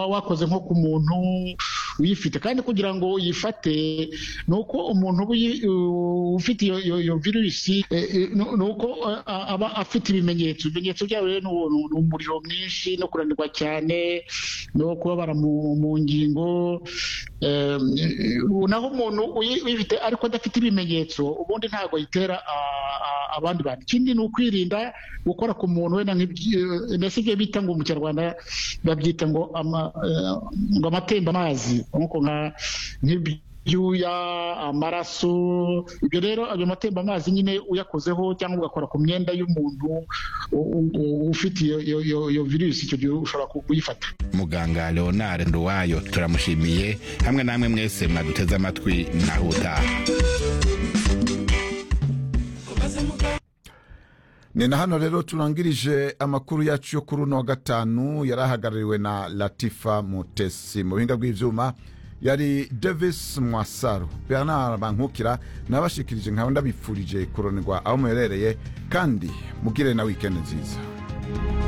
wakoze nko ku muntu uyifite kandi kugira ngo uyifate ni uko umuntu ufite iyo virusi ni uko aba afite ibimenyetso ibimenyetso byabo rero ni umuriro mwinshi no kunanirwa cyane no kubabara mu ngingo naho umuntu uyifite ariko adafite ibimenyetso ubundi ntabwo yitera abandi bantu ikindi ni ukwirinda gukora ku muntu wenda nk'ibyo bita ngo mu kinyarwanda babyita ngo amatembabazi nk'uko nk'ibyuya amaraso ibyo rero ayo amatembabazi nyine uyakozeho cyangwa ugakora ku myenda y'umuntu ufite iyo virusi icyo gihe ushobora kuyifata muganga leonard nduwayo turamushimiye hamwe namwe mwese mwaduteze amatwi naho utaha ni na hano rero turangirije amakuru yacu yo kuri uno wa gatanu yari ahagarariwe na latifa mutesi mu buhinga bw'ibyuma yari davis mwasaro bernard bankukira nabashikirije nkaba ndabifurije kuronirwa aho muherereye kandi mugire na wikendi nziza